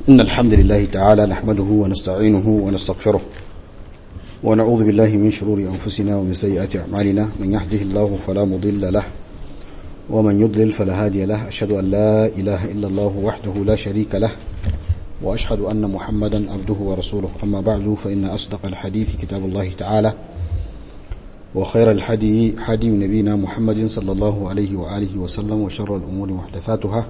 إن الحمد لله تعالى نحمده ونستعينه ونستغفره ونعوذ بالله من شرور أنفسنا ومن سيئات أعمالنا من يهده الله فلا مضل له ومن يضلل فلا هادي له أشهد أن لا إله إلا الله وحده لا شريك له وأشهد أن محمدا عبده ورسوله أما بعد فإن أصدق الحديث كتاب الله تعالى وخير الحدي حدي نبينا محمد صلى الله عليه وآله وسلم وشر الأمور محدثاتها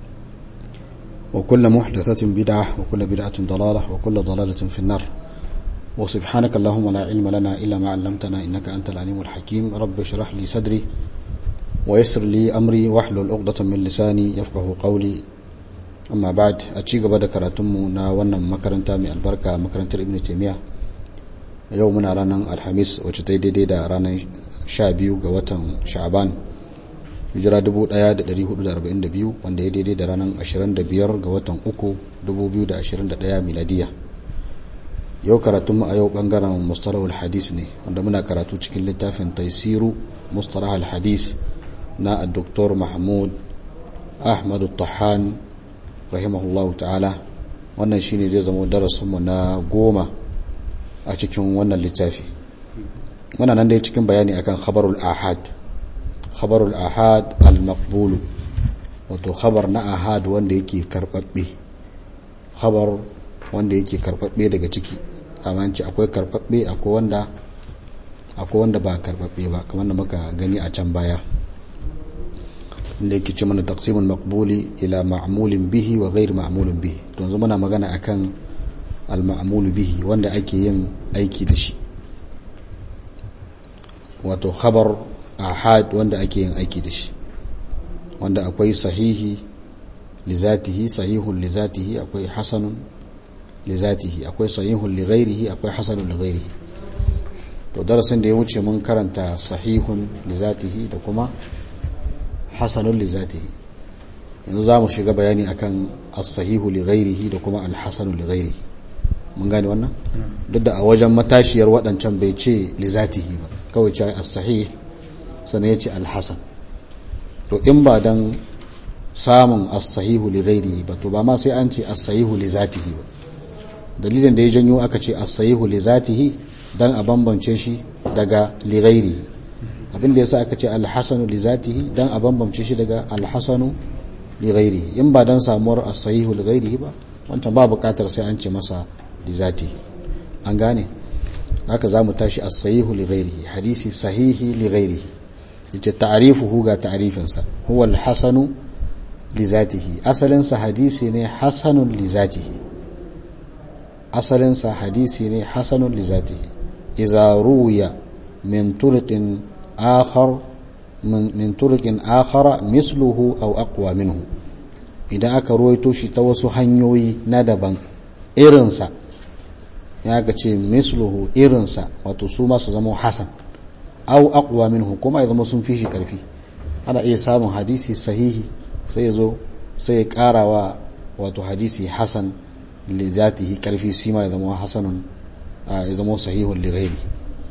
وكل محدثة بدعة وكل بدعة ضلالة وكل ضلالة في النار وسبحانك اللهم لا علم لنا إلا ما علمتنا إنك أنت العليم الحكيم رب اشرح لي صدري ويسر لي أمري واحلل عقدة من لساني يفقه قولي amma ba'd a ci gaba da karatunmu na wannan makaranta mai albarka makarantar ibn taymiya yau muna ranar alhamis wacce ta yi daidai da ranar 12 ga watan sha'aban hijira 1442 wanda ya daidai da ranar 25 ga watan 3 2021 miladiya yau karatunmu a yau bangaren mustalahul hadis ne wanda muna karatu cikin littafin taisiru mustalahul hadis na dr mahmud ahmadu tahan rahimahullahu ta'ala wannan shine zai zama darasinmu na goma a cikin wannan littafi muna nan dai cikin bayani akan khabarul ahad khabarul ahad al-maqbulu wato khabar na ahad wanda yake karbabbe khabar wanda yake karbabbe daga ciki amma ce akwai karbabbe akwai wanda akwai wanda ba karbabbe ba kamar da muka gani a can baya inda yake ce mana taqsimul maqbuli ila ma'mulin bihi wa ghair ma'mulin bihi to yanzu muna magana akan al ma'mul bihi wanda ake yin aiki da shi wato khabar ahad wanda ake yin aiki da shi wanda akwai sahihi li zatihi sahihun li zatihi akwai hasanun li zatihi akwai sahihun li ghairihi akwai hasanun li ghairihi to darasin da ya wuce mun karanta sahihun li zatihi da kuma hasanun li zatihi yanzu za mu shiga bayani akan as-sahihu li ghairihi da kuma al-hasanu li ghairihi mun gane wannan duk da a wajen matashiyar waɗancan bai ce li zatihi ba kawai ce as-sahih sannan ya ce al-hasan to in ba dan samun as-sahihu li ghairihi ba to ba ma sai an ce as-sahihu li zatihi ba dalilin da ya janyo aka ce as-sahihu li zatihi dan a bambance shi daga li ghairihi abin da yasa aka ce alhassanu li zatihi dan a bambamce shi daga alhassanu li ghairihi in ba dan samuwar as-sahihu li ghairihi ba wancan ba bukatar sai an ce masa li zatihi an gane haka zamu tashi as-sahihu li ghairihi hadisi sahihi li ghairihi yace ta'rifuhu ga ta'rifin sa huwa al-hasanu li zatihi asalin sa hadisi ne hasanun li zatihi asalin sa hadisi ne hasanun li zatihi idza ruwiya min turqin آخر من, من طرق آخر مثله أو أقوى منه idan aka ruwaito shi ta wasu hanyoyi na daban irinsa ya ga ce misluhu irinsa wato su masu zama hasan au aqwa minhu kuma ya zama sun fi shi karfi ana iya samun hadisi sahihi sai zo sai ya karawa wato hadisi hasan li zatihi karfi shi ma ya zama hasanun ya zama sahihun li ghairihi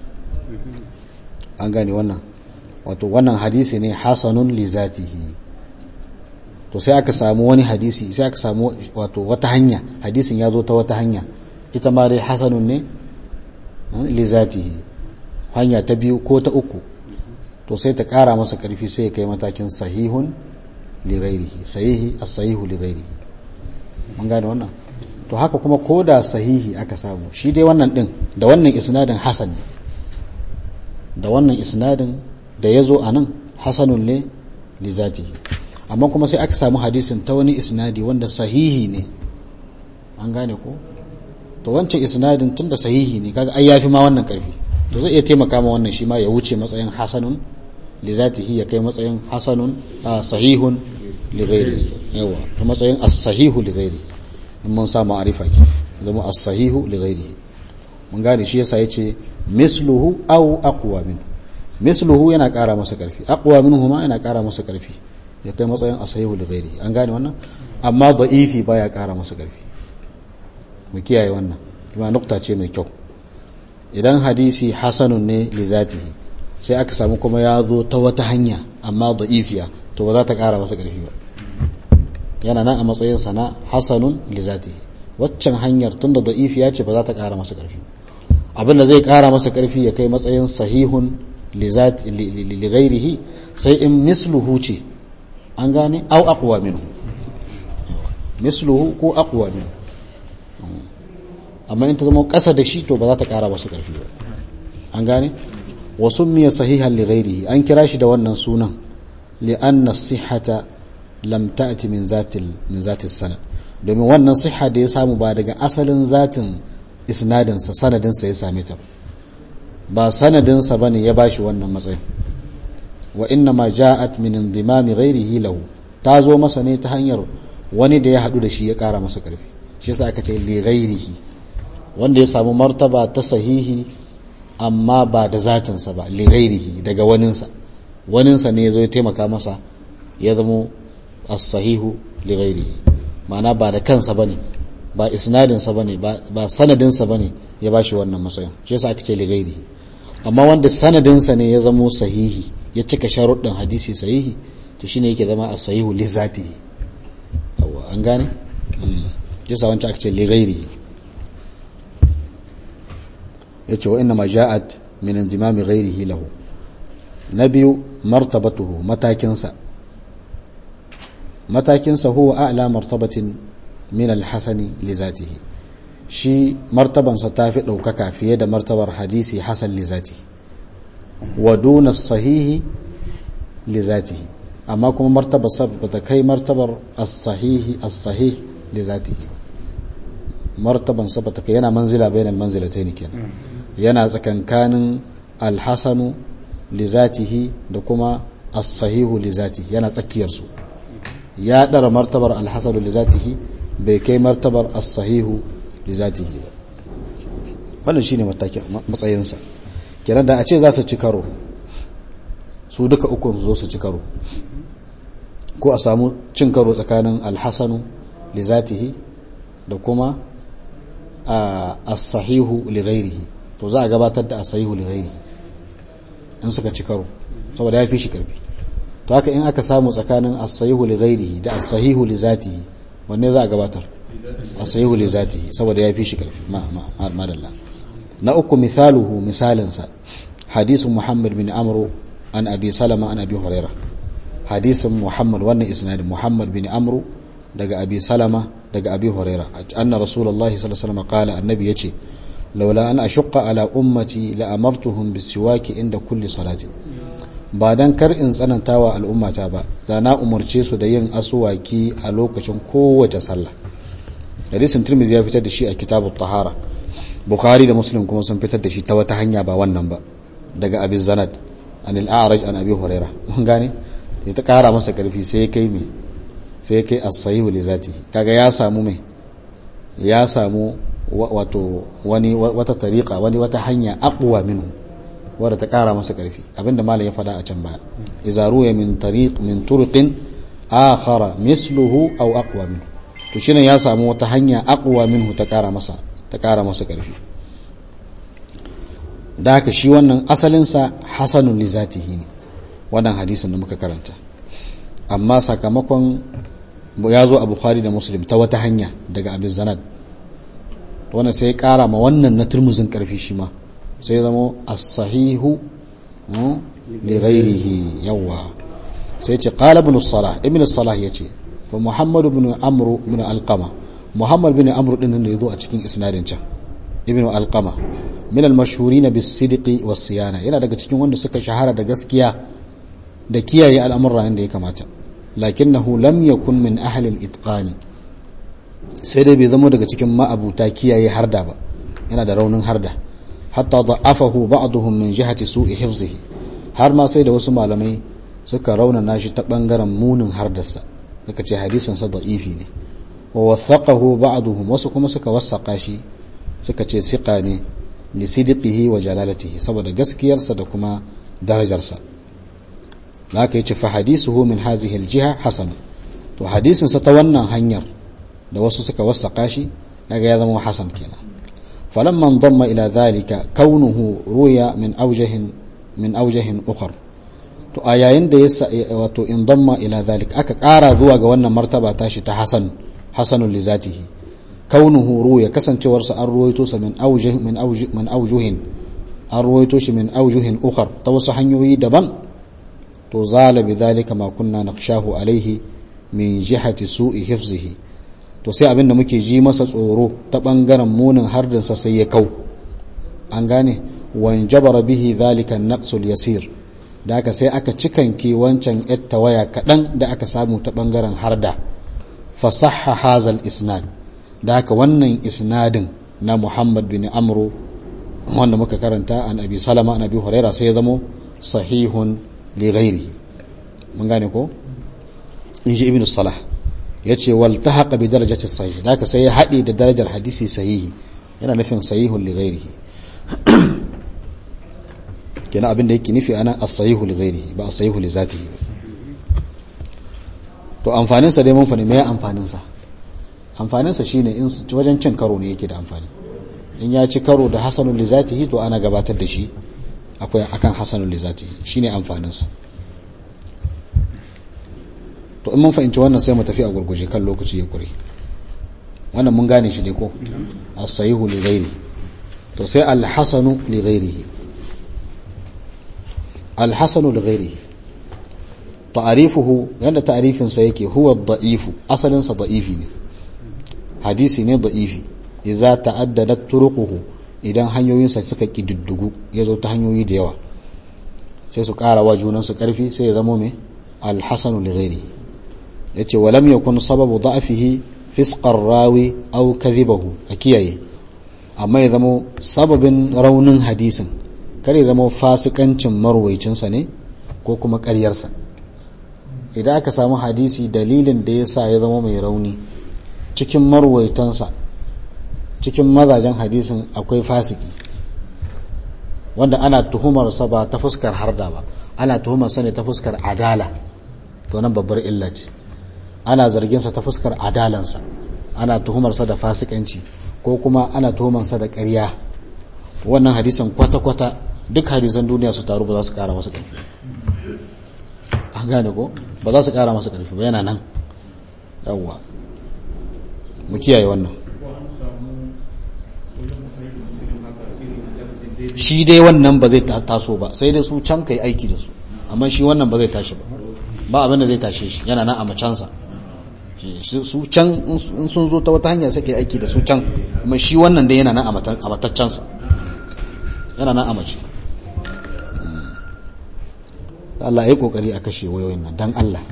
an gane wannan wato wannan hadisi ne hasanun li zatihi to sai aka samu wani hadisi sai aka samu wato wata hanya hadisin ya zo ta wata hanya ita ma dai hasanun ne li zatihi hanya ta biyu ko ta uku to sai ta kara masa karfi sai ya kai matakin sahihun li ghairihi sahihi as-sahihu li ghairihi mun gane wannan to haka kuma koda sahihi aka samu shi dai wannan din da wannan isnadin hasan ne da wannan isnadin da ya zo a nan hasanun ne li zatihi amma kuma sai aka samu hadisin ta wani isnadi wanda sahihi ne an gane ko to wancan isnadin tun da sahihi ne kaga ai yafi ma wannan karfi to zai iya taimaka ma wannan shi ma ya wuce matsayin hasanun li zatihi ya kai matsayin hasanun sahihun li ghairi yawa ta matsayin as-sahihu li ghairi in mun sa ma'arifa ki zama as-sahihu li ghairi mun gane shi yasa yace misluhu aw aqwa min misluhu yana ƙara masa ƙarfi aqwa minhu ma yana ƙara masa ƙarfi ya kai matsayin asahihu li ghairi an gane wannan amma da'ifi baya ƙara masa ƙarfi mu kiyaye wannan kuma nukta ce mai kyau idan hadisi hasanun ne li zatihi sai aka samu kuma ya zo ta wata hanya amma da'ifiya to ba za ta ƙara masa ƙarfi ba yana nan a matsayin sana hasanun li zatihi waccan hanyar tunda da'ifi ya ce ba za ta ƙara masa ƙarfi abin da zai ƙara masa ƙarfi ya kai matsayin sahihun li ghairihi sai in misluhu ce an gane au aqwa minhu misluhu ko aqwa minhu amma in ta zama ƙasa da shi to ba za ta ƙara masa ƙarfi ba an gane wa summiya sahihan li ghairihi an kira shi da wannan sunan li anna sihhata lam ta'ti min zatil min zatis sanad domin wannan siha da ya samu ba daga asalin zatin isnadinsa sanadinsa ya same ta ba sanadinsa bane ya bashi wannan matsayin wa inna ma ja'at min indimami ghairihi lahu ta zo masa ne ta hanyar wani da ya hadu da shi ya kara masa karfi shi yasa aka ce li ghairihi wanda ya samu martaba ta sahihi amma ba da zatinsa ba li ghairihi daga waninsa waninsa ne ya zo ya taimaka masa ya zamo as-sahihu li ghairihi ma'ana ba da kansa bane ba isnadinsa bane ba sanadinsa bane ya bashi wannan matsayin shi yasa aka ce li ghairihi amma wanda sanadinsa ne ya zamo sahihi ya cika sharuɗin hadisi sahihi to shine yake zama a sahihu li zatihi yawa an gane yasa wancan aka ce li ghairihi yace wa inna ma ja'at min inzimami ghairihi lahu na biyu martabatuhu matakinsa matakinsa huwa a'la martabatin min al-hasani li zatihi shi martabansa ta fi ɗaukaka fiye da martabar hadisi hasan li zatihi wa duna sahihi li zatihi amma kuma martabar sa bata kai martabar as-sahihi as-sahih li zatihi martaban sa bata kai yana manzila bainal manzilatayn kenan yana tsakankanin al-hasanu li zatihi da kuma as-sahihu li zatihi yana tsakiyar su ya ɗara martabar alhassanu li zatihi bai kai martabar as-sahihu li zatihi ba wannan shine matsayinsa kenan da a ce za su ci karo su duka uku zo su ci karo ko a samu cin karo tsakanin alhassanu li zatihi da kuma as-sahihu li ghairihi to za a gabatar da as-sahihu li ghairihi in suka ci karo saboda ya fi shi karfi to haka in aka samu tsakanin as-sahihu li ghairihi da as-sahihu li zatihi wanne za a gabatar as-sahihu li zatihi saboda ya fi shi karfi ma ma madalla na uku misaluhu misalinsa hadisin muhammad bin amru an abi salama an abi huraira hadisin muhammad wannan isnadin muhammad bin amru daga abi salama daga abi huraira anna rasulullahi sallallahu alaihi wasallam qala annabi yace laula an ashqa ala ummati la amartuhum bisiwaki inda kulli salatin ba dan kar in tsananta wa al'ummata ba da na umarce su da yin asuwaki a lokacin kowace sallah hadisin tirmidhi ya fitar da shi a kitabut tahara bukhari da muslim kuma sun fitar da shi ta wata hanya ba wannan ba daga abin zanad an al'araj an abi huraira mun gane sai ta kara masa karfi sai ya kai me sai ya kai as-sahihu li zatihi kaga ya samu me ya samu wato wani wata tariqa wani wata hanya aqwa minhu wadda ta kara masa karfi abinda malam ya faɗa a can baya idza ruya min tariq min turqin akhara misluhu aw aqwa minhu to shine ya samu wata hanya aqwa minhu ta kara masa ta kara masa karfi da haka shi wannan asalin sa hasanun li zatihi ne wannan hadisin da muka karanta amma sakamakon ya zo a bukhari da muslim ta wata hanya daga abin zanad wannan sai ya kara ma wannan na turmuzin karfi shi ma sai zama as-sahihu li ghairihi yawa sai ce qala ibn salah ibn salah yace fa muhammad ibn amr ibn alqama muhammad ibn amr din da yazo a cikin isnadin can ibn alqama min al-mashhurin bis-sidqi was-siyana yana daga cikin wanda suka shahara da gaskiya da kiyaye al'amura yanda ya kamata lakinnahu lam yakun min ahli al-itqani sai dai bai zama daga cikin ma'abuta kiyaye harda ba yana da raunin harda hatta da'afahu ba'dhum min jihati su'i hifzihi har ma sai da wasu malamai suka raunana shi ta bangaren munin hardarsa suka ce hadisin sa da'ifi ne wa wathaqahu ba'dhum wasu kuma suka wasaqa shi suka ce siqa ne li sidqihi wa jalalatihi saboda gaskiyarsa da kuma darajarsa haka yace fa hadisuhu min hadhihi al-jiha hasan to hadisin sa ta wannan hanyar da wasu suka wasaqa shi kaga ya zama hasan kenan فلما انضم إلى ذلك كونه روي من أوجه من أوجه أخر to a yayin da ya wato in damma ila zalik aka ƙara zuwa ga wannan martaba tashi ta hasan hasanun li zatihi kaunuhu ruya kasancewarsa an ruwaito sa min aujuh min aujuh min aujuhin an ruwaito shi min aujuhin ukhar ta wasu hanyoyi daban to zala bi dhalika ma kunna nakhshahu alaihi min jihati su'i hifzihi to sai abin da muke ji masa tsoro ta bangaren munin hardinsa sai ya kau an gane wan jabara bihi dhalika naqsul yasir da aka sai aka cikanke wancan yatta waya kaɗan da aka samu ta bangaren harda fasahha hazal isnad da haka wannan isnadin na Muhammad bin Amru wanda muka karanta an Abi Salama an Abi Huraira sai ya zamo sahihun li ghairi mun gane ko in ji Ibn Salah yace wal tahaqa bi darajati sahih da haka sai ya hade da darajar hadisi sahihi yana nufin sahihun li ghairihi kenan abin da yake nufi ana as-sahihu li ghairihi ba as-sahihu li zatihi to amfanin sa dai mun fani me amfanin sa amfanin sa shine in wajen cin karo ne yake da amfani in ya ci karo da hasanul li zatihi to ana gabatar da shi akwai akan hasanul li zatihi shine amfanin sa to in mun fahimci wannan sai mu tafi a gurguje kan lokaci ya kure wannan mun gane shi ne ko as-sahihu li ghairihi to sai al-hasanu li ghairihi al-hasanu li ghairihi ta'arifuhu yanda ta'arifin sa yake huwa da'ifu asalin sa da'ifi ne hadisi ne da'ifi idza ta'addadat turuquhu idan hanyoyin sa suka kididdugu yazo ta hanyoyi da yawa sai su ƙara wa junan su ƙarfi sai ya zamo me al-hasanu li ghairihi yace walam yakun sababu da'fihi fisqar rawi aw kadhibahu akiyaye amma ya zamo sababin raunin hadisin kar ya zamo fasikancin marwaicinsa ne ko kuma ƙaryarsa idan aka samu hadisi dalilin da ya sa ya zama mai rauni cikin marwaitansa cikin mazajen hadisin akwai fasiki wanda ana tuhumarsa ba ta fuskar harda ba ana tuhumarsa ne ta fuskar adala to nan babbar illa ce ana zarginsa ta fuskar adalansa ana tuhumarsa da fasikanci ko kuma ana tuhumarsa da ƙarya wannan hadisan kwata-kwata duk hadisan duniya su taru ba za su kara masa ƙarfi an gane ko ba za su kara masa ƙarfi ba yana nan yawwa mu kiyaye wannan shi dai wannan ba zai taso ba sai dai su can kai aiki da su amma shi wannan ba zai tashi ba ba abin da zai tashe shi yana nan a macansa su can in sun zo ta wata hanya sai kai aiki da su can amma shi wannan dai yana nan a mataccansa yana nan a mace Allah ya kokari a kashe wayoyin nan dan Allah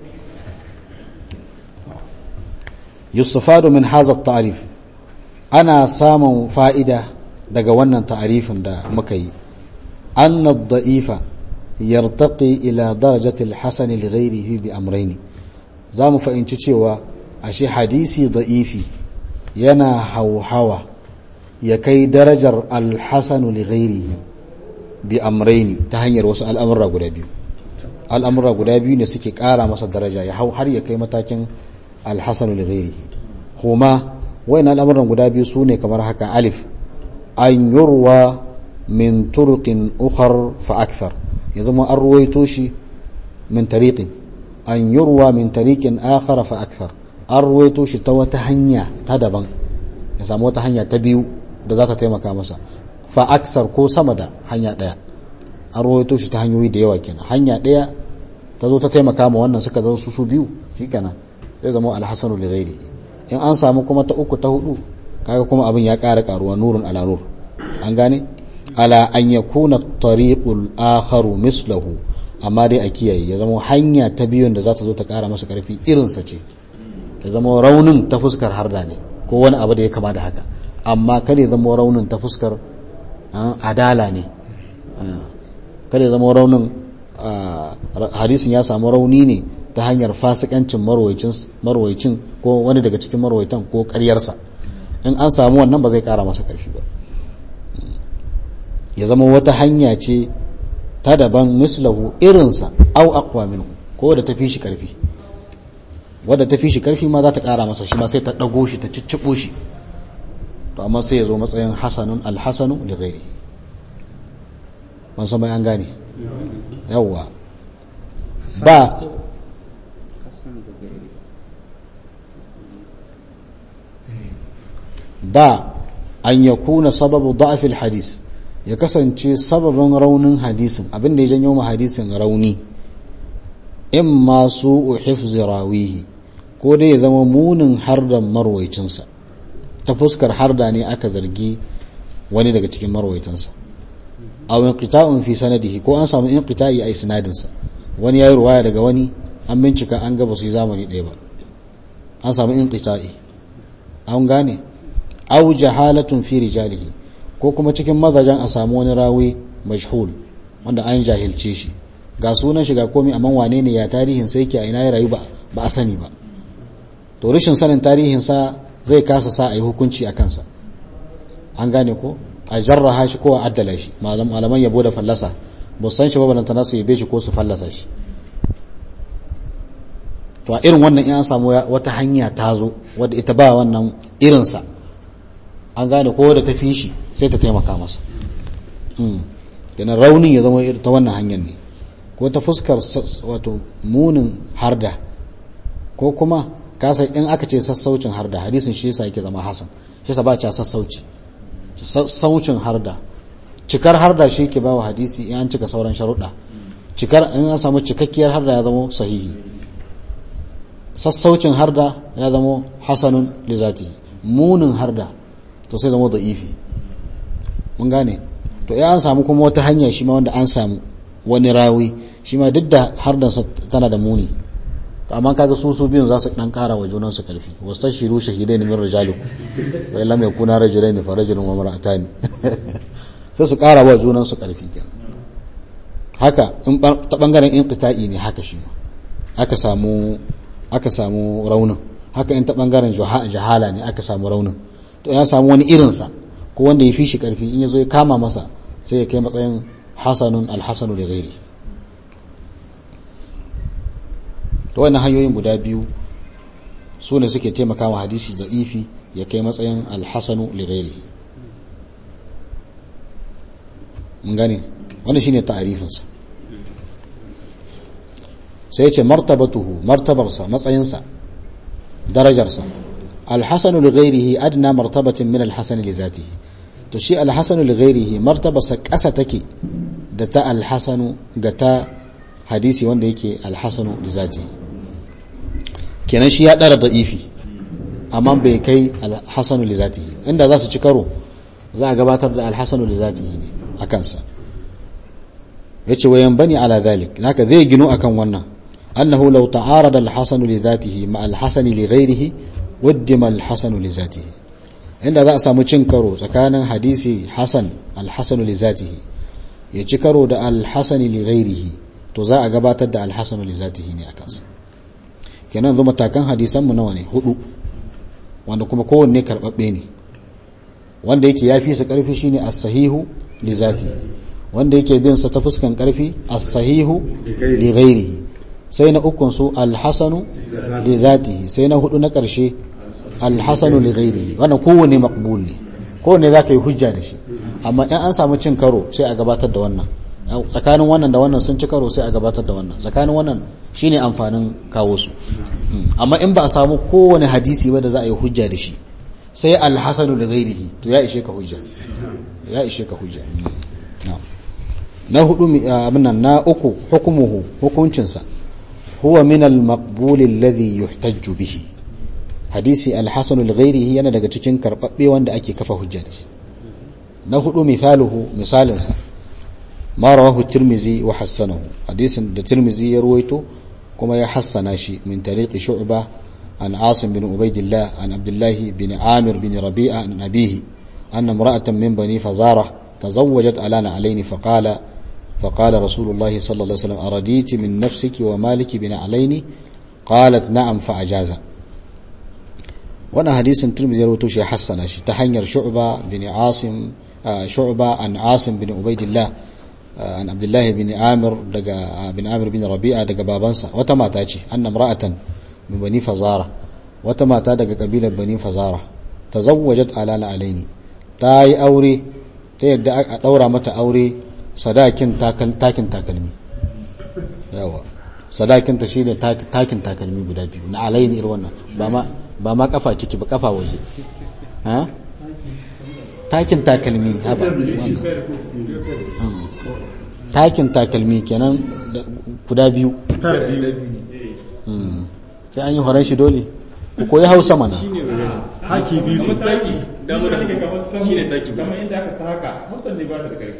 yustafadu min hadha at-ta'rif ana samun fa'ida daga wannan ta'arifin da muka yi anna ad-da'ifa yartaqi ila darajati al-hasan li ghayrihi bi amrayni zamu fahimci cewa ashe hadisi da'ifi yana hauhawa ya kai darajar al-hasan li ghayrihi bi amrayni ta hanyar wasu al'amura guda biyu al'amura guda biyu ne suke ƙara masa daraja ya hau har ya kai matakin alhassanu da gairi huma wayan al'amuran guda biyu su ne kamar haka alif an yurwa min turuqin ukhar fa akthar ya zama an ruwaito shi min tariqin an yurwa min tariqin akhar fa akthar an ruwaito shi ta wata hanya ta daban ya samu wata hanya ta biyu da za ta taimaka masa fa aksar ko sama da hanya daya an rawaito shi ta hanyoyi da yawa kenan hanya ɗaya ta zo ta taimaka ma wannan suka zo su su biyu shikenan zai zama alhasanu li ghairi in an samu kuma ta uku ta hudu kaga kuma abin ya ƙara karuwa nurun ala nur an gane ala an yakuna tariqul akharu mislahu amma dai a kiyaye ya zama hanya ta biyun da za ta zo ta ƙara masa ƙarfi irinsa ce ya zama raunin ta fuskar harda ne ko wani abu da ya kama da haka amma kada ya zama raunin ta fuskar adala ne kada ya zama raunin hadisin ya samu rauni ne ta hanyar fasikancin marwaicin ko wani daga cikin marwaitan ko karyarsa in an samu wannan ba zai kara masa karfi ba ya zama wata hanya ce ta daban mislahu irinsa au aqwa minhu ko da tafi shi karfi wadda tafi shi karfi ma za ta kara masa shi ma sai ta dago shi ta cicciko shi to amma sai ya zo matsayin hasanun alhasanu da ghairi ban san an gane yawwa ba ba an yakuna sababu da'fil hadis ya kasance sababin raunin hadisin abin da ya janyo ma hadisin rauni in ma su hifzi rawihi ko dai ya zama munin hardan marwaicinsa ta fuskar harda ne aka zargi wani daga cikin marwaitansa aw inqita'un fi sanadihi ko an samu inqita'i a isnadinsa wani yayi ruwaya daga wani an bincika an ga ba su yi zamani ɗaya ba an samu inqita'i an gane aw jahalatun fi rijalihi ko kuma cikin mazajen a samu wani rawi majhul wanda an jahilce shi ga sunan shi ga komai amma wane ne ya tarihin sai ke a ina ya rayu ba ba a sani ba to rashin sanin tarihin sa zai kasa sa a yi hukunci a kansa an gane ko a jarraha shi ko a addala shi malaman yabo da fallasa ba san shi ba balantana su yabe shi ko su fallasa shi to a irin wannan in an samu wata hanya ta zo wadda ita ba wannan irinsa an gane ko da ta fi shi sai ta taimaka masa kenan raunin ya zama ta wannan hanyar ne ko ta fuskar wato munin harda ko kuma kasa in aka ce sassaucin harda hadisin shi yasa yake zama hasan shi yasa ba ca sassauci sassaucin harda cikar harda shi ke bawa hadisi in an cika sauran sharuɗa cikar in an samu cikakkiyar harda ya zama sahihi sassaucin harda ya zama hasanun lizati munin harda to sai zama da'ifi mun gane to ya an samu kuma wata hanya shi ma wanda an samu wani rawi shi ma duk da hardansa tana da muni amma kaga su su biyun za su dan kara wa junan su karfi wastashiru shahidaini min rijalikum wa lam yakuna rajulaini fa rajulun wa mar'atani sai su kara wa junan su karfi kenan haka in ta bangaren inqita'i ne haka shi ma aka samu aka samu raunin haka in ta bangaren jahala ne aka samu raunin to ya samu wani irinsa ko wanda ya fi shi karfi in ya zo ya kama masa sai ya kai matsayin hasanun alhasanu da gairi to wannan hanyoyin guda biyu su ne suke taimaka wa hadisi da ifi ya kai matsayin alhasanu da gairi mun gane wannan shine ta'arifinsa sai ya ce martabatuhu martabarsa matsayinsa darajarsa alhassanu li ghairihi adna martabatin min alhassani li zatihi to shi alhassanu li ghairihi martabarsa ƙasa take da ta alhassanu ga ta hadisi wanda yake alhassanu li zatihi kenan shi ya ɗara da'ifi amma bai kai alhassanu li zatihi inda za su ci karo za a gabatar da alhassanu li zatihi ne a kansa ya ce wayan bani ala zalik haka zai gino akan wannan أنه لو تعارض الحسن لذاته مع الحسن لغيره قدم الحسن لذاته inda za a samu cin karo tsakanin hadisi hasan alhasanu li zatihi ya ci karo da alhasani li ghairihi to za a gabatar da alhasanu li zatihi ne a kansa kenan zo matakan hadisan mu nawa ne hudu wanda kuma kowanne karbabbe ne wanda yake yafi su karfi shine as-sahihu li zatihi wanda yake bin sa ta fuskan karfi as-sahihu li ghairihi sai na ukun su alhassanu li zatihi sai na hudu na karshe alhassanu li ghairihi wannan kowane maqbul ne kowane za ka yi hujja da shi amma in an samu cin karo sai a gabatar da wannan tsakanin wannan da wannan sun ci karo sai a gabatar da wannan tsakanin wannan shine amfanin kawo su amma in ba a samu kowane hadisi ba da za a yi hujja da shi sai alhassanu li ghairihi to ya ishe ka hujja ya ishe ka hujja na hudu abin nan na uku hukumuhu hukuncinsa هو من المقبول الذي يحتج به حديث الحسن لغيره yana daga cikin karbabbe wanda ake kafa hujja da shi na hudu misaluhu misalinsa ma rawahu tirmizi wa hassanahu hadisin da tirmizi ya ruwaito kuma ya hassana shi min tariqi shu'ba an asim bin ubaidillah an abdullah bin amir bin rabi'a an abihi anna imra'atan min bani fazara tazawwajat alana alaini faqala فقال رسول الله صلى الله عليه وسلم أرديت من نفسك ومالك بن عليني قالت نعم فأجاز وانا حديث ترمذي روتو شي حسن شي تحنير شعبة بن عاصم شعبة عن عاصم بن عبيد الله عن عبد الله بن عامر دقا بن عامر بن ربيعة دقا بابنسا وتما تاجي أن امرأة من بني فزارة وتما دقا قبيلة بني فزارة تزوجت على عليني تاي أوري تيدا أورا متى أوري sadakin takin takalmi yawa sadakinta shi ne takin takalmi guda biyu na alaini irin wannan ba ma kafa ciki ba kafa waje takin takalmi haba takin takalmi kenan guda biyu sai an yi horon shi dole ku koyi hausa mana haki biyu to taki damar da kamar shi ne taki kamar inda aka taka hausa ne ba ta da karfi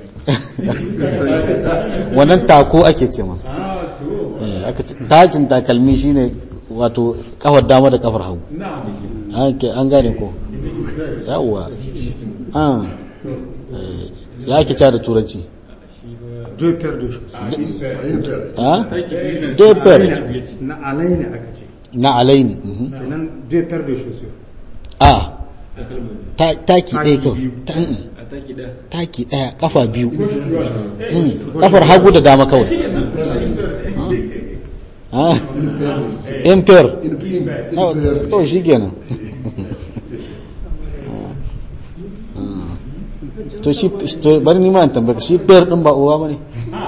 wannan tako ake ce masa ah to Eh, aka ce takin takalmi shine wato kafar dama da kafar hagu na'am an ke- an gane ko yawwa an eh, ya ake cewa da turanci deux paires de choses ha taki biyu ne deux paires biyu ce na alai ne aka ce na alaini mhm. kenan deux paires de chaussures a takalma ta- taki ɗaya kyau biyu. Ta- mm, a taki da taki ɗaya kafa biyu Mm, kafar hagu da dama kawai Ah. in pair Oh, to shi kenan to shi to bari ni ma in tambaye ka shi pair din ba uwa bane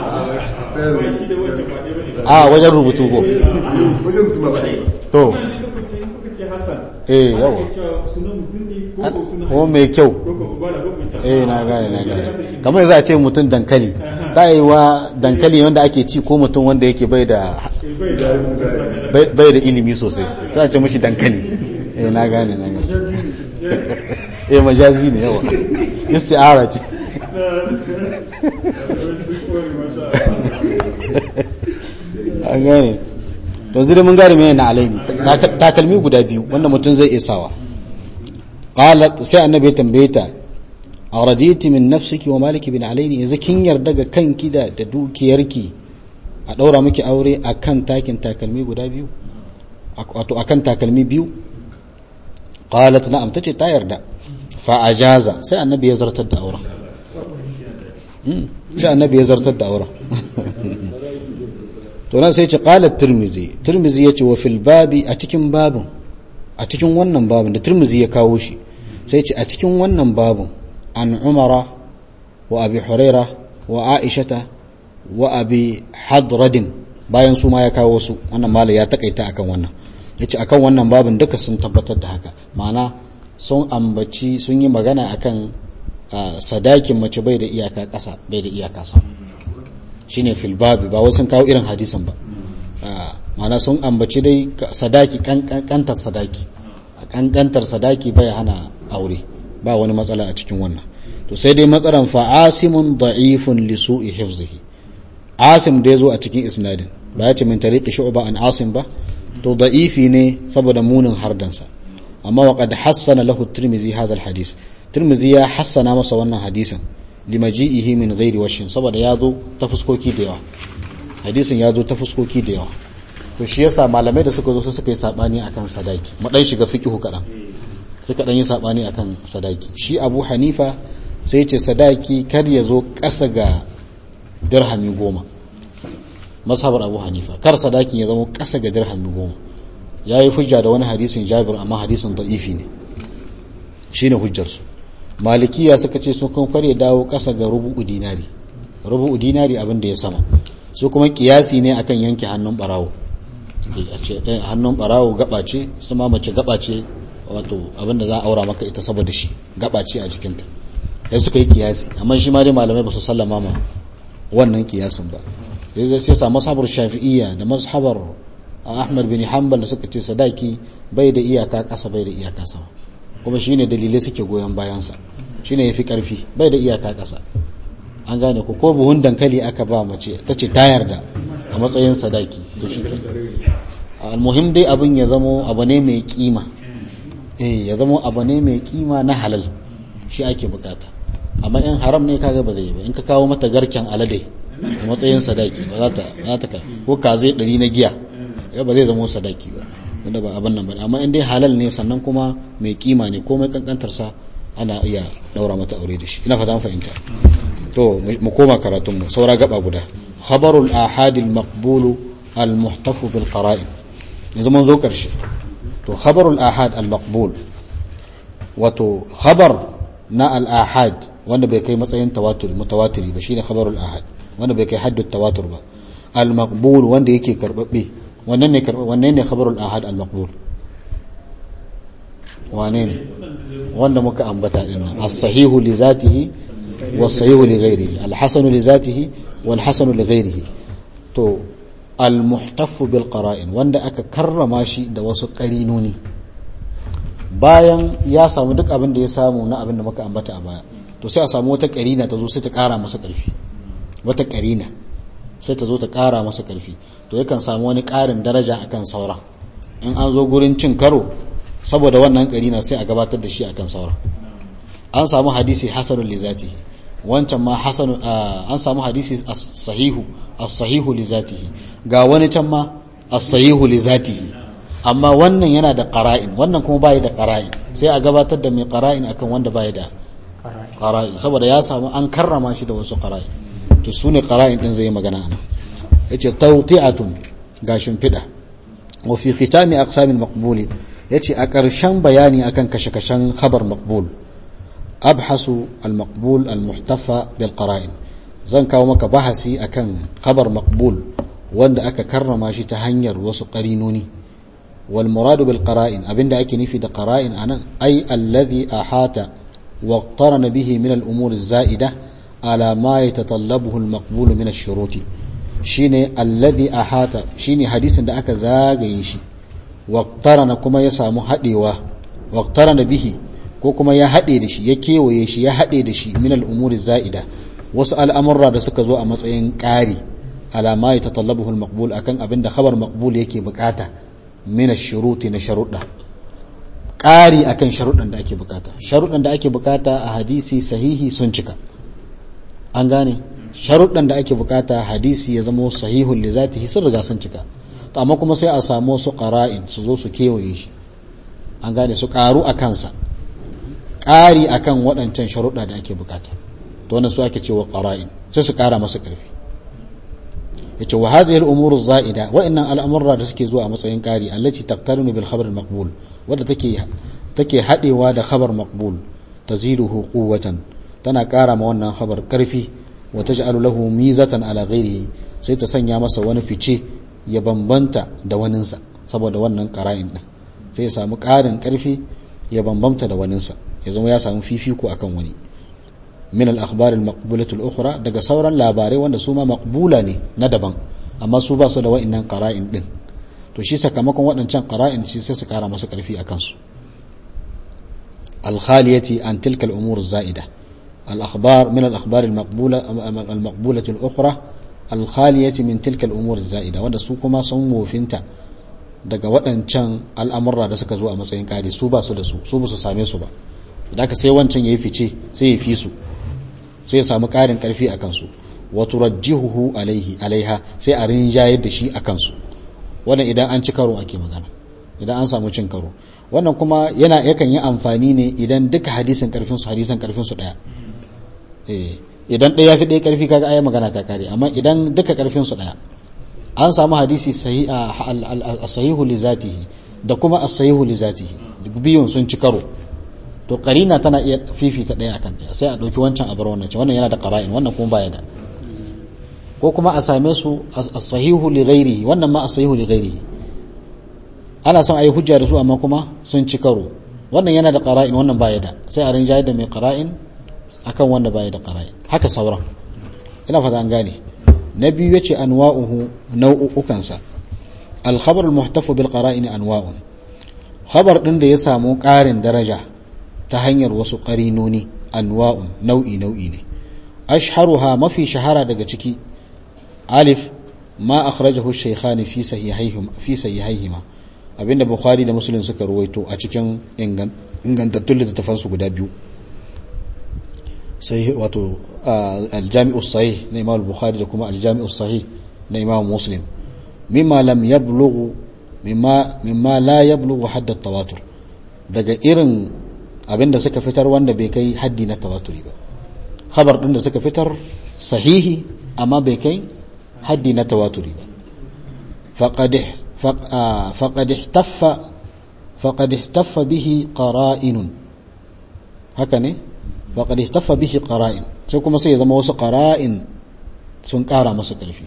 a wajen rubutu ko wajen mutum ba to kuka ce hassan eh yawa cewa sunan mutum ne ko ko sunan ko mai kyau ko ko ba da ko ko eh na gane na gane kamar za a ce mutum dankali ta yi wa dankali wanda ake ci ko mutum wanda yake bai da bai bai da ilimi sosai sai a ce mashi dankali eh na gane na gane eh majazi ne yawa isti'ara ce an gane to zai mun gane mai na alaini Tak- takalmi guda biyu wanda mutum zai iya sawa qalat sai annabi ya tambaye ta araditi min nafsiki wa maliki bin alaini yanzu kin yarda ga kanki da da dukiyarki a daura miki aure akan takin takalmi guda biyu Ak- wato akan takalmi biyu qalat na'am tace ta yarda fa ajaza sai annabi ya zartar da auren Mm, sai annabi ya zartar da auren to nan sai ce qala tirmizi tirmizi yace wa fil babi a cikin babin a cikin wannan babin da tirmizi ya kawo shi sai ce a cikin wannan babin an umara wa abi huraira wa aishata wa abi hadradin bayan su ma ya kawo su wannan mala ya takaita akan wannan yace akan wannan babin duka sun tabbatar da haka ma'ana sun ambaci sun yi magana akan ah, sadakin mace bai da iyaka ƙasa bai da iyaka sama shine fil babi ba wasu kawo irin hadisin ba Ah, ma'ana sun ambaci dai ka- sadaki kan- kan- kantar sadaki a kankantar sadaki bai hana aure ba wani matsala a cikin wannan to sai dai matsalan fa asimun da'ifun li su'i hifzihi asim da yazo a cikin isnadin ba ya ce min tariqi shu'ba an asim ba to da'ifi ne saboda munin hardansa amma wa qad hassana lahu tirmizi hadha al-hadith tirmizi ya hassana masa wannan hadisin limaji'ihi min ghairi washin saboda ya zo ta fuskoki da yawa hadisin ya zo ta fuskoki da yawa to shi yasa malamai da suka zo su suka yi sabani akan sadaki mu dan shiga fiqhu kadan suka dan yi sabani akan sadaki shi Abu Hanifa sai ce sadaki kar ya zo ƙasa ga dirhami goma mazhabar Abu Hanifa kar sadakin ya zama ƙasa ga dirhami goma yayi hujja da wani hadisin Jabir amma hadisin da'ifi ne shine hujjarsu malikiya suka ce sun kan kware dawo ƙasa ga rubu'u dinari rubu'u dinari abin da ya sama su kuma kiyasi ne akan yanke hannun barawo a ce eh, hannun barawo gaba ce su ma mace gaba ce wato abin da za a aura maka ita saboda shi gaba ce a jikinta sai suka yi kiyasi amma shi ma dai malamai ba su sallama ma wannan kiyasin ba sai sai sa mashabar shafi'iyya da mashabar ahmad bin hanbal da suka ce sadaki bai da iyaka kasa bai da iyaka sama kuma shine dalilai suke goyon bayansa shine yafi karfi bai da iyaka kasa an gane ko ko buhun dankali aka ba mace ta ce ta yarda a matsayin sadaki to shi ke almuhim dai abin ya zamo abu ne mai kima eh ya zamo abu ne mai kima na halal shi ake bukata amma in haram ne kaga ba zai yi ba in ka kawo mata garken alade a matsayin sadaki ba za ta za ta ka ko kaze ɗari na giya ya ba zai zamo sadaki ba wanda ba abin nan ba amma in dai halal ne sannan kuma mai kima ne komai kankantar sa ana iya daura mata aure da shi ina fata an fahimta to mu koma karatun mu saura gaba guda khabarul ahadil maqbulu al muhtafu bil qara'in yanzu mun zo karshe to khabarul ahad al maqbul wato khabar na al ahad wanda bai kai matsayin tawatur mutawatiri ba shine khabarul ahad wanda bai kai haddu tawatur ba al maqbul wanda yake karbabbe wannan ne karbabbe wannan ne khabarul ahad al maqbul wane ne wanda muka ambata din nan as-sahihu li zatihi was-sahihu li ghairihi al-hasanu li zatihi wal-hasanu li ghairihi to al-muhtaffu bil qara'in wanda aka karrama shi da wasu qarinoni bayan ya samu duk abin da ya samu na abin da muka ambata a baya to sai a samu wata qarina ta zo sai ta kara masa karfi wata qarina sai ta zo ta kara masa karfi to yakan samu wani karin daraja akan saura in an zo gurin cin karo saboda wannan karina sai a gabatar da shi akan saura an samu hadisi hasanun li zatihi wancan ma hasanun an samu hadisi as-sahihu as-sahihu li zatihi ga wani can ma as-sahihu li zatihi amma wannan yana da qara'in wannan kuma bai da qara'in sai a gabatar da mai qara'in akan wanda bai da qara'in saboda ya samu an karrama shi da wasu qara'in to sune qara'in din zai magana ana yace tawti'atun gashin fida wa fi khitami aqsamil maqbuli yace a ƙarshen bayani akan kashe-kashen khabar maqbul abhasu al-maqbul al-muhtafa bil qara'in zan kawo maka bahasi akan khabar maqbul wanda aka karrama shi ta hanyar wasu qarinoni wal muradu bil qara'in abinda ake nufi da qara'in anan ay alladhi ahata wa iqtarana bihi min al-umur az-za'ida ala ma yatatallabuhu al-maqbul min ash-shuruti shine alladhi ahata shine hadisin da aka zagaye shi waqtarana kuma ya samu hadewa waqtarana bihi ko kuma ya hade da shi ya kewaye shi ya hade da shi min al-umuri za'ida wasu al'amurra da suka zo a matsayin ƙari alama ya tatallabuhu al-maqbul akan abin da khabar maqbul yake bukata min ash-shuruti na sharuɗa ƙari akan sharuɗan da ake bukata sharuɗan da ake bukata a hadisi sahihi sun cika an gane sharuɗan da ake bukata hadisi ya zama sahihun li zatihi sun riga sun cika to amma kuma sai a samu su qara'in su zo su kewaye shi an gane su karu a kansa ƙari akan waɗancan sharuɗa da ake bukata to wannan su ake cewa qara'in sai su ƙara masa ƙarfi yace wa hadhihi al-umuru zaida wa innan al-amra da suke zuwa a matsayin ƙari allati taqtarinu bil khabar al-maqbul wadda take take hadewa da khabar maqbul taziduhu quwwatan tana ƙara ma wannan khabar ƙarfi wa taj'alu lahu mizatan ala ghairihi sai ta sanya masa wani fice ya bambanta da waninsa saboda wannan qara'in din sai ya samu ƙarin ƙarfi ya bambanta da waninsa ya zama ya samu fifiko akan wani min al-akhbar al-maqbulah al-ukhra daga sauran labarai wanda su ma maqbula ne na daban amma su ba su da wa'annan qara'in din to shi sakamakon waɗancan qara'in shi sai su ƙara masa ƙarfi akan su al-khaliyati an tilka al-umur az-za'ida الأخبار من الأخبار المقبولة المقبولة الأخرى الخالية من تلك الأمور الزائدة wanda su kuma sun wofinta daga waɗancan al'amurra da suka zo a matsayin ƙari su ba su da su su ba su same su ba da aka sai wancan ya yi fice sai ya fi su sai ya samu ƙarin ƙarfi a kansu wa turajjihuhu alaihi alaiha sai a rinjayar da shi a kansu wannan idan an ci karo ake magana idan an samu cin karo wannan kuma yana yakan yi amfani ne idan duka hadisin ƙarfin su hadisin ƙarfin su ɗaya idan ɗaya fi ɗaya ƙarfi kaga ayi magana ta kare amma idan duka ƙarfin su ɗaya an samu hadisi sahihu li zatihi da kuma as-sahihu li zatihi biyun sun ci karo to qarina tana iya fifita ɗaya akan ɗaya sai a ɗauki wancan a bar wannan wannan yana da qara'in wannan kuma baya da ko kuma a same su as-sahihu li ghairihi wannan ma as-sahihu li ghairihi ana son ayi hujja da su amma kuma sun ci karo wannan yana da qara'in wannan baya da sai a rinjaye da mai qara'in akan wanda baya da qara'in haka sauran ina fata an gane na biyu yace anwa'uhu nau'ukan sa al-khabar al-muhtafu bil qara'in anwa'un khabar din da ya samu ƙarin daraja ta hanyar wasu qarinoni anwa'un nau'i nau'i ne ashharuha mafi shahara daga ciki alif ma akhrajahu ash-shaykhani fi sahihayhima fi sahihayhima abinda bukhari da muslim suka ruwaito a cikin ingantattun littattafansu guda biyu sai wato aljami'u sahih na imam bukhari da kuma aljami'u sahih na imam muslim mimma lam yablughu mimma mimma la yablughu hadd tawatur daga irin abinda suka fitar wanda bai kai haddi na tawaturi ba khabar din da suka fitar sahihi amma bai kai haddi na tawaturi ba faqad faqad ihtaffa faqad ihtaffa bihi qara'inun haka ne faƙad istaffa bihi qara'in sai kuma sai ya zama wasu qara'in sun ƙara masa ƙarfi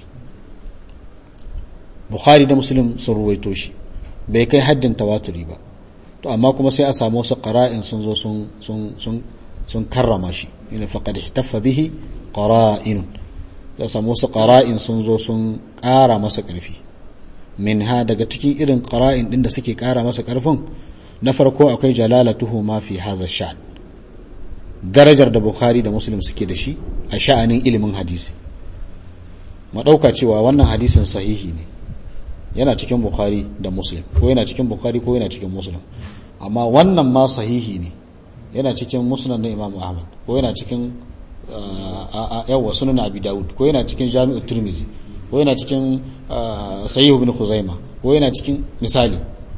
bukhari da muslim sun ruwaito shi bai kai haddin tawaturi ba to amma kuma sai a samu wasu qara'in sun zo sun sun sun sun karrama shi ina faqad ihtaffa bihi qara'in ya samu wasu qara'in sun zo sun ƙara masa ƙarfi minha daga cikin irin qara'in din da suke ƙara masa ƙarfin na farko akwai jalalatuhu ma fi hadha sha'n darajar da bukhari da muslim suke da shi a sha'anin ilimin hadisi maɗauka cewa wannan hadisin sahihi ne yana cikin bukhari da muslim ko yana cikin bukhari ko yana cikin muslim amma wannan ma sahihi ne yana cikin musnad na imam ahmad ko yana cikin yawa sunan abi dawud ko yana cikin jami'u turmizi ko yana cikin sahih ibn khuzaima ko yana cikin misali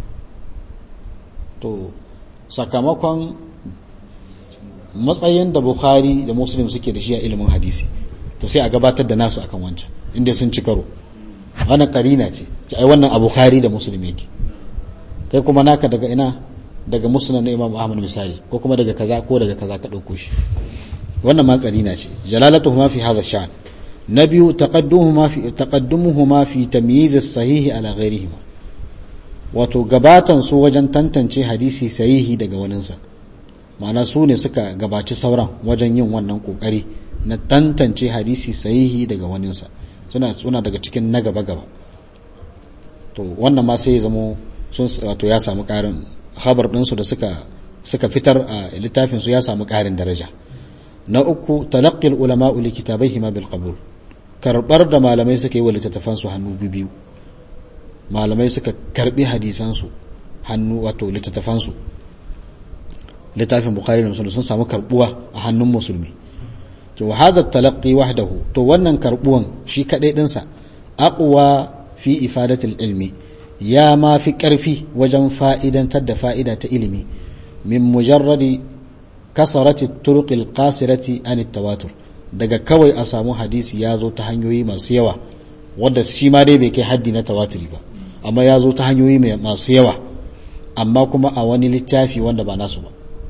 to sakamakon matsayin da bukhari da muslim suke da shi a ilimin hadisi to sai a gabatar da nasu akan wancan inda sun ci karo wannan karina ce ci ai wannan a bukhari da muslim yake kai kuma naka daga ina daga musnad na imam ahmad misali ko kuma daga kaza ko daga kaza ka dauko shi wannan ma karina ce jalalatuhuma fi hadha sha'n na biyu taqaddumuhuma fi taqaddumuhuma fi tamyiz as-sahih ala ghayrihima wato gabatan su wajen tantance hadisi sahihi daga waninsa ma'ana su ne suka gabaci sauran wajen yin wannan kokari na tantance hadisi sahihi daga waninsa suna suna daga cikin na gaba gaba to wannan ma sai ya zamo sun wato ya samu karin khabar ɗinsu da suka suka fitar a littafin su ya samu karin daraja na uku talaqqi ulama li kitabaihima bil qabul karbar da malamai suka yi wa littattafan su hannu biyu malamai suka karbi hadisan su hannu wato littattafan su littafin bukhari da muslim sun samu karbuwa a hannun musulmi to hadha talaqqi wahdahu to wannan karbuwan shi kadai dinsa aqwa fi ifadatil ilmi ya ma fi karfi wajen fa'idantar da fa'ida ta ilimi min mujarradi kasarati turuqil qasirati an tawatur daga kawai a samu hadisi ya zo ta hanyoyi masu yawa wanda shi ma dai bai kai haddi na tawaturi ba amma ya zo ta hanyoyi masu yawa amma kuma a wani littafi wanda ba nasu ba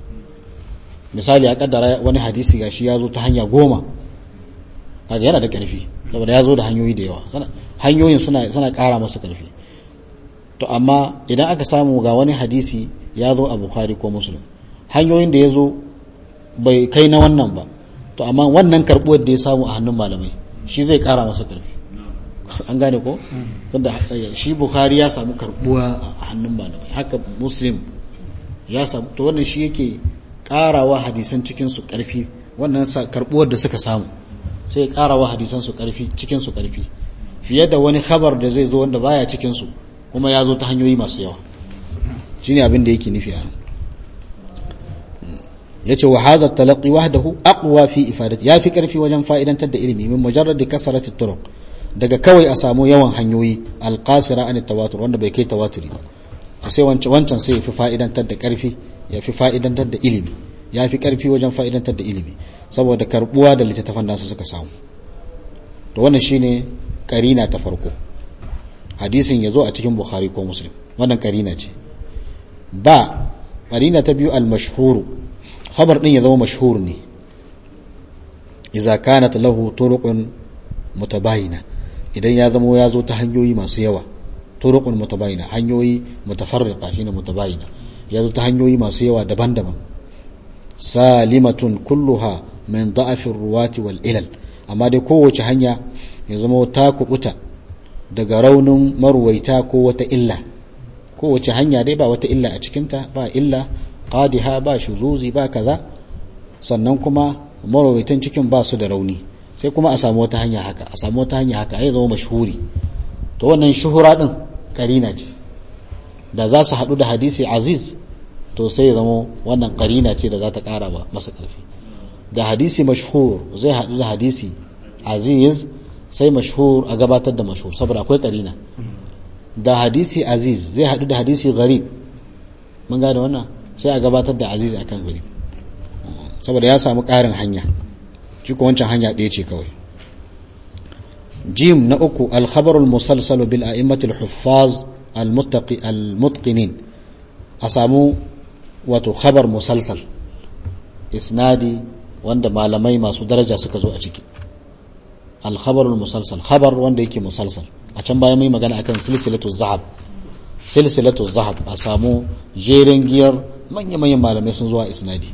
misali a kaddara wani hadisi gashi ya zo ta hanya goma kaga yana da karfi saboda ya zo da hanyoyi da yawa hanyoyin suna suna ƙara masa karfi to amma idan aka samu ga wani hadisi ya zo a bukhari ko muslim hanyoyin da ya zo bai kai na wannan ba to amma wannan karbuwar da ya samu a hannun malamai shi zai ƙara masa karfi an gane ko tunda shi bukhari ya samu karbuwa a hannun malamai haka muslim ya samu to wannan shi yake karawa hadisan cikinsu ƙarfi wannan karbuwar da suka samu sai karawa hadisan su ƙarfi cikinsu ƙarfi fiye da wani khabar da zai zo wanda baya cikinsu kuma ya zo ta hanyoyi masu yawa shine abin da yake nufi a yace wa hadha talaqi wahdahu aqwa fi ifadati ya fi ƙarfi wajen fa'idantar da ilimi min mujarrad kasarati turuq daga kawai a samu yawan hanyoyi alqasira an tawatur wanda bai kai tawaturi ba sai wancan wancan sai ya fi fa'idantar da ƙarfi ya fi fa'idantar da ilimi ya fi ƙarfi wajen fa'idantar da ilimi saboda karbuwa da littattafan nasu suka samu to wannan shine karina ta farko hadisin ya zo a cikin bukhari ko muslim wannan karina ce ba karina ta biyu al-mashhuru khabar din ya zama mashhur ne idza kanat lahu turuqun mutabayina idan ya zama ya zo ta hanyoyi masu yawa turuqun mutabayina hanyoyi mutafarriqa shine mutabayina ya zo ta hanyoyi masu yawa daban-daban salimatun kulluha min da'afin ruwati wal ilal amma dai kowace hanya ya zama ta kubuta daga raunin marwaita ko wata illa kowace hanya dai ba wata illa a cikinta ba illa qadiha ba shuzuzi ba kaza sannan kuma marwaitan cikin ba su da rauni sai kuma a samu wata hanya haka a samu wata hanya haka ya zama mashhuri to wannan shuhura din karina ce da za su haɗu da hadisi aziz to sai ya zama wannan karina ce da za ta ƙara ba masa ƙarfi da hadisi mashhur zai haɗu da hadisi aziz sai mashhur a gabatar da mashhur saboda akwai karina da hadisi aziz zai haɗu da hadisi gharib mun gane wannan sai a gabatar da aziz akan gharib saboda ya samu ƙarin hanya shi ko wancan hanya ɗaya ce kawai jim na uku alkhabarul musalsalu bil a'immatil huffaz al-mutqinin a samu wato khabar musalsal isnadi wanda malamai masu daraja suka zo a ciki al-khabarul musalsal khabar wanda yake musalsal a can bayan mai magana akan silsilatu zahab silsilatu zahab a samu jerin giyar manya-manyan malamai sun zuwa isnadi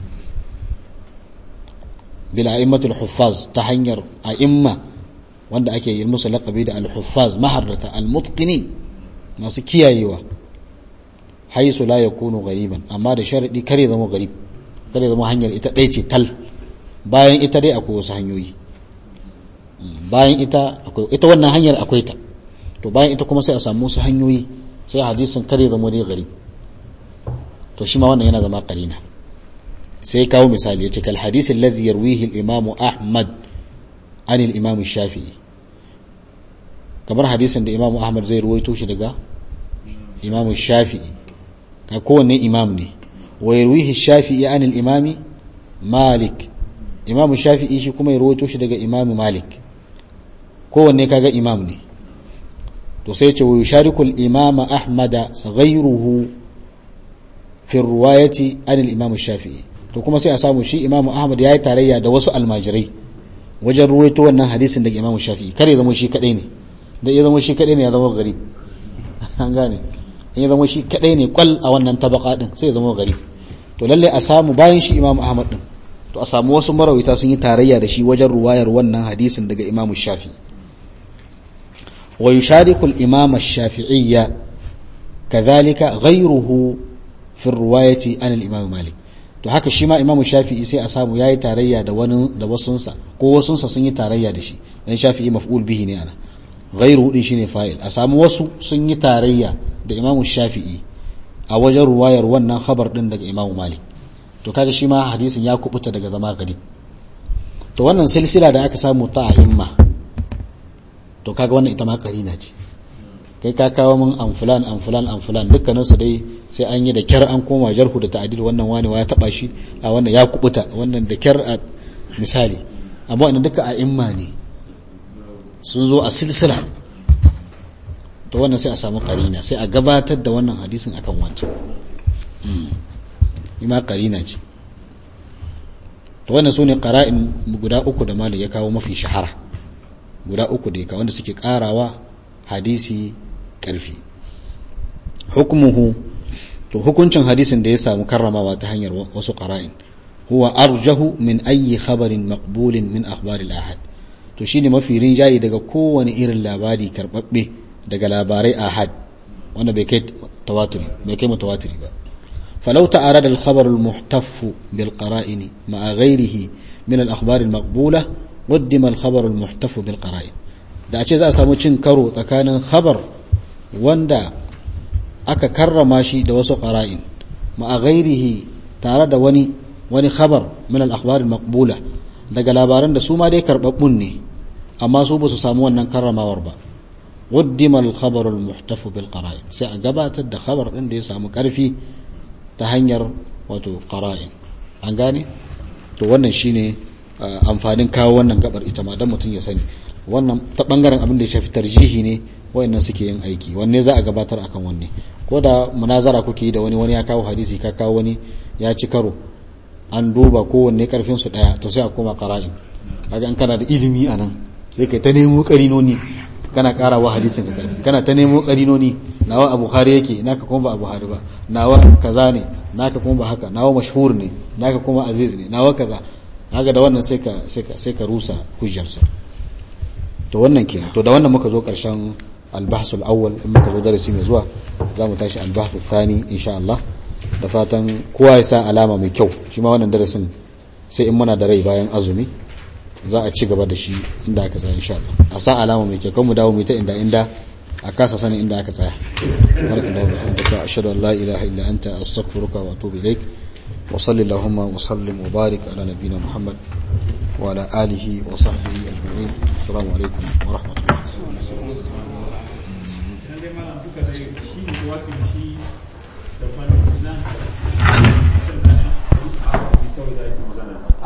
bil a'immatul huffaz ta hanyar a'imma wanda ake yi musu laqabi da al-huffaz maharrata al-mutqinin masu kiyayewa haisu la yakunu ghariban amma da sharadi kare zama gharib kare zama hanyar ita ɗaya ce tal bayan ita dai akwai wasu hanyoyi bayan ita akwai ita wannan hanyar akwai ta to bayan ita kuma sai a samu wasu hanyoyi sai hadisin kare zama dai gharib to shi ma wannan yana zama qarina sai kawo misali yace kal hadisi allazi yarwihi al-imam ahmad an al-imam shafi'i kamar hadisin da imam ahmad zai ruwaito shi daga imam shafi'i ka kowanne imam ne wa yarwihi shafi'i an al-imam malik imam shafi'i shi kuma ya ruwaito shi daga imam malik kowanne kaga imam ne to sai ce wa yushariku al-imam ahmad ghayruhu fi riwayati an al-imam shafi'i to kuma sai a samu shi imam ahmad yayi tarayya da wasu almajirai wajen ruwaito wannan hadisin daga imam shafi'i kare zama shi kadai ne da ya zama shi kadai ne ya zama gari an gane in ya zama shi kadai ne kwal a wannan tabaka din sai ya zama gari to lalle a samu bayan shi imam ahmad din to a samu wasu marawita sun yi tarayya da shi wajen ruwayar wannan hadisin daga imam shafi'i wa yushariku al-imam ash-shafi'iyya kadhalika ghayruhu fi riwayati an al-imam malik to haka shi ma imamu shafi'i sai a samu yayi tarayya da wani da wasunsa ko wasunsa sun yi tarayya da shi dan shafi'i maf'ul bihi ne ana ghairu din shine fa'il a samu wasu sun yi tarayya da imamu shafi'i a wajen ruwayar wannan khabar din daga imamu malik to kaga shi ma hadisin ya kubuta daga zama gari to wannan silsila da aka samu ta ahimma to kaga wannan ita ma karina ce kai ka kawo min an fulan an fulan an fulan dukkanin su dai sai an yi da kyar an koma jarhu da ta'dil wannan wani ya taba shi a wannan ya kubuta wannan da kyar a misali amma wannan duka a imma ne sun zo a silsila to wannan sai a samu karina sai a gabatar da wannan hadisin akan wancan ima karina ce to wannan sune qara'in guda uku da malai ya kawo mafi shahara guda uku da ya kawo wanda suke karawa hadisi ƙarfi hukumuhu to hukuncin hadisin da ya samu karramawa ta hanyar wasu ƙara'in huwa arjahu min ayyi khabarin maqbulin min akhbaril ahad to shine mafi rinjaye daga kowane irin labari karbabbe daga labarai ahad wanda bai kai tawaturi bai kai mutawatiri ba falau ta'arada al-khabar al-muhtaf bil qara'ini ma'a ghayrihi min al-akhbar al-maqbula qaddima al-khabar al-muhtaf bil qara'in da a ce za a samu cin karo tsakanin khabar wanda aka karrama shi da wasu qara'in ma'a ghairihi tare da wani wani khabar min al-akhbar al-maqbula daga labaran da su ma dai karbabbun ne amma su ba su samu wannan karramawar ba qaddima al-khabar al-muhtaf bil qara'in sai a gabatar da khabar din da ya samu karfi ta hanyar wato qara'in an gane to wannan shine amfanin kawo wannan gabar ita ma dan mutum ya sani wannan ta bangaren abin da ya shafi tarjihi ne wayannan suke yin aiki wanne za a gabatar akan wanne ko da munazara kuke yi da wani wani ya kawo hadisi ka kawo wani ya ci karo an duba kowanne karfin su daya to sai a koma qara'in kaga in kana da ilimi anan sai kai ta nemo karinoni kana karawa hadisin ka karfi kana ta nemo karinoni nawa a bukhari yake naka kuma ba a buhari ba nawa kaza ne naka kuma ba haka nawa mashhur ne naka kuma aziz ne nawa kaza haka da wannan sai ka sai ka sai ka rusa hujjarsa to wannan kenan to da wannan muka zo karshen albahs al-awwal in muka zo darasi mai zuwa za mu tashi albahs al-thani insha Allah da fatan kowa ya sa alama mai kyau shi ma wannan darasin sai in muna da rai bayan azumi za a ci gaba da shi inda aka tsaya insha Allah a sa alama mai kyau kan mu dawo mu ta inda inda a kasa sanin inda aka tsaya barakallahu bihamdika ashhadu an la ilaha illa anta astaghfiruka wa atubu ilaik wa sallallahu wa sallim wa barik ala nabiyyina muhammad wa ala alihi wa sahbihi ajma'in assalamu alaikum wa rahmatullahi